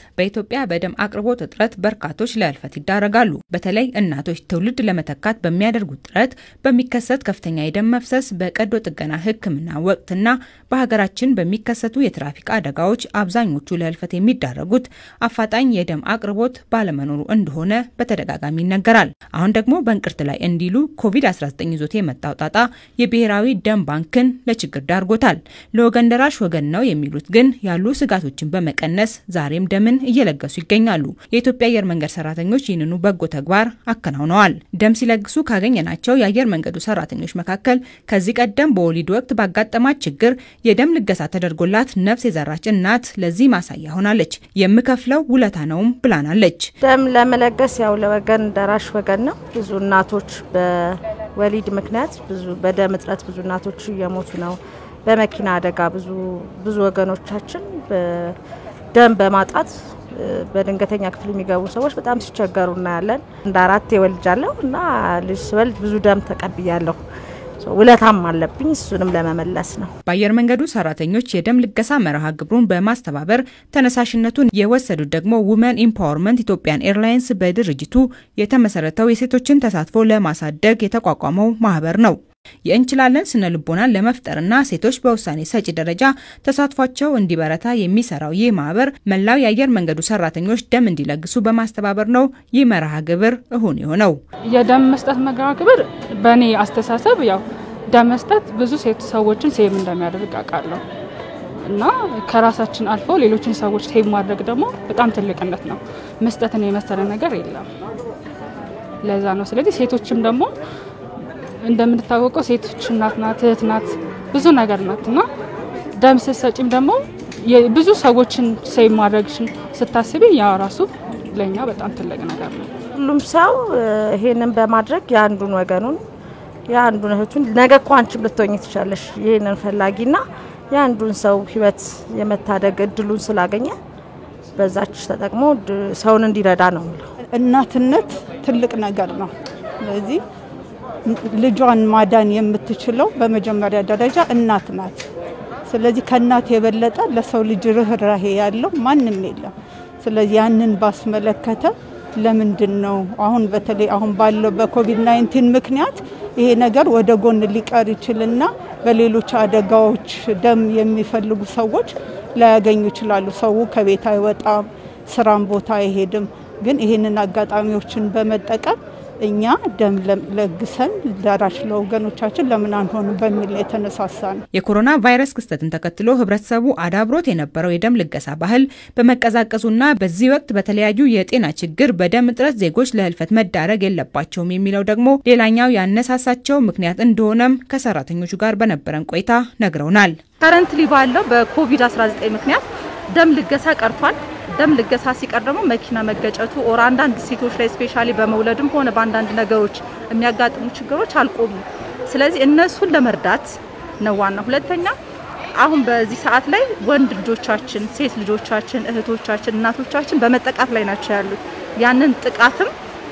በኢትዮጵያ በደም አቅርቦት እጥረት በርካቶች ለህልፈት ይዳረጋሉ። በተለይ እናቶች ትውልድ ለመተካት በሚያደርጉት ጥረት በሚከሰት ከፍተኛ የደም መፍሰስ፣ በቀዶ ጥገና ሕክምና ወቅትና በሀገራችን በሚከሰቱ የትራፊክ አደጋዎች አብዛኞቹ ለህልፈት የሚዳረጉት አፋጣኝ የደም አቅርቦት ባለመኖሩ እንደሆነ በተደጋጋሚ ይነገራል። አሁን ደግሞ በእንቅርት ላይ እንዲሉ ኮቪድ-19 ይዞት የመጣው ጣጣ የብሔራዊ ደም ባንክን ለችግር ዳርጎታል። ለወገን ደራሽ ወገን ነው የሚሉት ግን ያሉ ስጋቶችን በመቀነስ ዛሬም ደምን እየለገሱ ይገኛሉ። የኢትዮጵያ አየር መንገድ ሰራተኞች ይህንኑ በጎ ተግባር አከናውነዋል። ደም ሲለግሱ ካገኘናቸው የአየር መንገዱ ሰራተኞች መካከል ከዚህ ቀደም በወሊድ ወቅት ባጋጠማት ችግር የደም ልገሳ ተደርጎላት ነፍስ የዘራች እናት ለዚህ ማሳያ ሆናለች። የምከፍለው ውለታ ነውም ብላናለች። ደም ለመለገስ ያው ለወገን ደራሽ ወገን ነው። ብዙ እናቶች በወሊድ ምክንያት ብዙ በደም እጥረት ብዙ እናቶች እየሞቱ ነው። በመኪና አደጋ ብዙ ብዙ ወገኖቻችን ደም በማጣት በድንገተኛ ክፍል የሚገቡ ሰዎች በጣም ሲቸገሩ እናያለን። እንደ አራት የወልጃለሁ እና ልጅ ስወልድ ብዙ ደም ተቀብያለሁ። ውለታም አለብኝ እሱንም ለመመለስ ነው። በአየር መንገዱ ሰራተኞች የደም ልገሳ መርሃ ግብሩን በማስተባበር ተነሳሽነቱን የወሰዱት ደግሞ ውመን ኢምፓወርመንት ኢትዮጵያን ኤርላይንስ በድርጅቱ የተመሰረተው የሴቶችን ተሳትፎ ለማሳደግ የተቋቋመው ማህበር ነው። የእንችላለን ስነ ልቦናን ለመፍጠርና ሴቶች በውሳኔ ሰጪ ደረጃ ተሳትፏቸው እንዲበረታ የሚሰራው ይህ ማህበር መላው የአየር መንገዱ ሰራተኞች ደም እንዲለግሱ በማስተባበር ነው ይህ መርሃ ግብር እሁን የሆነው። የደም መስጠት መርሃ ግብር በእኔ አስተሳሰብ ያው ደም መስጠት ብዙ ሴት ሰዎችን ሴቭ እንደሚያደርግ አውቃለሁ እና ከራሳችን አልፎ ሌሎችን ሰዎች ሴቭ ማድረግ ደግሞ በጣም ትልቅነት ነው። መስጠትን የመሰለ ነገር የለም። ለዛ ነው። ስለዚህ ሴቶችም ደግሞ እንደምንታወቀው ሴቶች እናት ናት፣ እህት ናት፣ ብዙ ነገር ናት እና ደም ስትሰጪም ደግሞ ብዙ ሰዎችን ሴቭ ማድረግሽን ስታስቢ ያ ራሱ ለእኛ በጣም ትልቅ ነገር ነው። ሁሉም ሰው ይሄንን በማድረግ የአንዱን ወገኑን የአንዱን እህቱን ነገ እኮ አንቺም ልትሆኝ ትችላለሽ ይህንን ፈላጊና የአንዱን ሰው ህይወት የመታደግ እድሉን ስላገኘ በዛች ተጠቅሞ ሰውን እንዲረዳ ነው። እናትነት ትልቅ ነገር ነው። ስለዚህ ልጇን ማዳን የምትችለው በመጀመሪያ ደረጃ እናት ናት። ስለዚህ ከእናት የበለጠ ለሰው ልጅ ርኅራሄ ያለው ማንም የለም። ስለዚህ ያንን ባስመለከተ ለምንድን ነው አሁን በተለይ አሁን ባለው በኮቪድ 19 ምክንያት ይሄ ነገር ወደ ጎን ሊቀር ይችልና በሌሎች አደጋዎች ደም የሚፈልጉ ሰዎች ላያገኙ ይችላሉ። ሰው ከቤት አይወጣም፣ ስራም ቦታ አይሄድም። ግን ይህንን አጋጣሚዎችን በመጠቀም እኛ ደም ለግሰን ደራሽ ለወገኖቻችን ለምን አንሆንም በሚል የተነሳሳ ነው። የኮሮና ቫይረስ ክስተትን ተከትሎ ህብረተሰቡ አዳብሮት የነበረው የደም ልገሳ ባህል በመቀዛቀዙና በዚህ ወቅት በተለያዩ የጤና ችግር በደም እጥረት ዜጎች ለህልፈት መዳረግ የለባቸውም የሚለው ደግሞ ሌላኛው ያነሳሳቸው ምክንያት እንደሆነም ከሰራተኞቹ ጋር በነበረን ቆይታ ነግረውናል። ከረንትሊ ባለው በኮቪድ-19 ምክንያት ደም ልገሳ ቀርቷል። ደም ልገሳ ሲቀር ደግሞ መኪና መገጨቱ ኦር አንዳንድ ሴቶች ላይ ስፔሻሊ በመውለድም ሆነ በአንዳንድ ነገሮች የሚያጋጥሙ ችግሮች አልቆሙም። ስለዚህ እነሱን ለመርዳት ነው ዋና። ሁለተኛ አሁን በዚህ ሰዓት ላይ ወንድ ልጆቻችን፣ ሴት ልጆቻችን፣ እህቶቻችን፣ እናቶቻችን በመጠቃት ላይ ናቸው ያሉት። ያንን ጥቃትም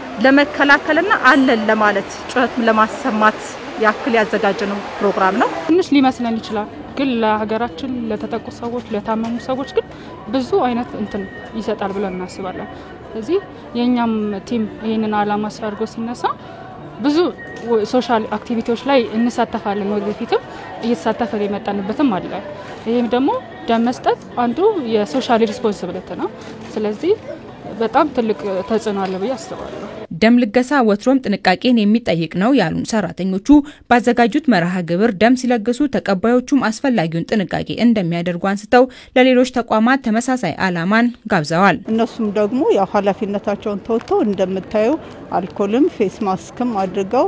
ለመከላከልና አለን ለማለት ጩኸትም ለማሰማት ያክል ያዘጋጀነው ፕሮግራም ነው። ትንሽ ሊመስለን ይችላል ግን ለሀገራችን ለተጠቁ ሰዎች ለታመሙ ሰዎች ግን ብዙ አይነት እንትን ይሰጣል ብለን እናስባለን። ስለዚህ የእኛም ቲም ይህንን አላማ አድርጎ ሲነሳ ብዙ ሶሻል አክቲቪቲዎች ላይ እንሳተፋለን። ወደፊትም እየተሳተፈን የመጣንበትም አለ። ይህም ደግሞ ደም መስጠት አንዱ የሶሻል ሪስፖንሲቢሊቲ ነው። ስለዚህ በጣም ትልቅ ተጽዕኖ አለ ብዬ አስባለሁ። ደም ልገሳ ወትሮም ጥንቃቄን የሚጠይቅ ነው ያሉን ሰራተኞቹ ባዘጋጁት መርሃ ግብር ደም ሲለግሱ ተቀባዮቹም አስፈላጊውን ጥንቃቄ እንደሚያደርጉ አንስተው ለሌሎች ተቋማት ተመሳሳይ ዓላማን ጋብዘዋል። እነሱም ደግሞ ያው ኃላፊነታቸውን ተወጥተው እንደምታዩ አልኮልም ፌስ ማስክም አድርገው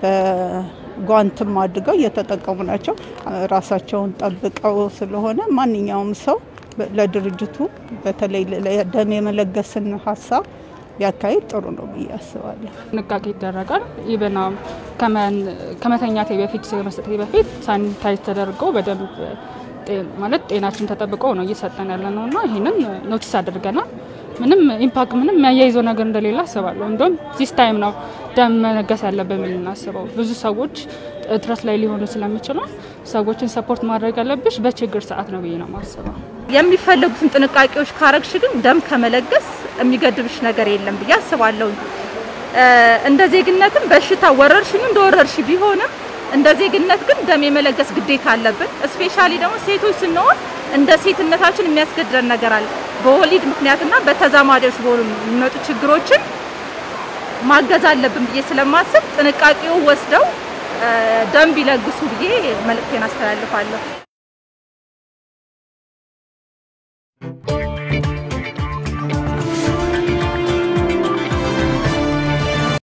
በጓንትም አድርገው እየተጠቀሙ ናቸው። ራሳቸውን ጠብቀው ስለሆነ ማንኛውም ሰው ለድርጅቱ በተለይ ደም የመለገስን ሀሳብ ቢያካሂድ ጥሩ ነው ብዬ አስባለሁ። ጥንቃቄ ይደረጋል። ኢቨን ከመተኛቴ በፊት ከመስጠቴ በፊት ሳኒታይዝ ተደርገው በደንብ ማለት ጤናችን ተጠብቀው ነው እየሰጠን ያለ ነው እና ይህንን ኖቲስ አድርገናል። ምንም ኢምፓክት ምንም የሚያያይዘው ነገር እንደሌለ አስባለሁ። እንዲሁም ዚስ ታይም ነው ደም መለገስ ያለብን የምናስበው። ብዙ ሰዎች እጥረት ላይ ሊሆኑ ስለሚችሉ ሰዎችን ሰፖርት ማድረግ ያለብሽ በችግር ሰዓት ነው ብዬ ነው የማስበው። የሚፈለጉትን ጥንቃቄዎች ካረግሽ ግን ደም ከመለገስ የሚገድብሽ ነገር የለም ብዬ አስባለሁ። እንደ ዜግነትም በሽታ ወረርሽኙ እንደ ወረርሽ ቢሆንም እንደ ዜግነት ግን ደም የመለገስ ግዴታ አለብን። እስፔሻሊ ደግሞ ሴቶች ስንሆን እንደ ሴትነታችን የሚያስገድደን ነገር አለ። በወሊድ ምክንያትና በተዛማሪዎች በሆኑ የሚመጡ ችግሮችን ማገዝ አለብን ብዬ ስለማስብ ጥንቃቄው ወስደው ደም ቢለግሱ ብዬ መልእክቴን አስተላልፋለሁ።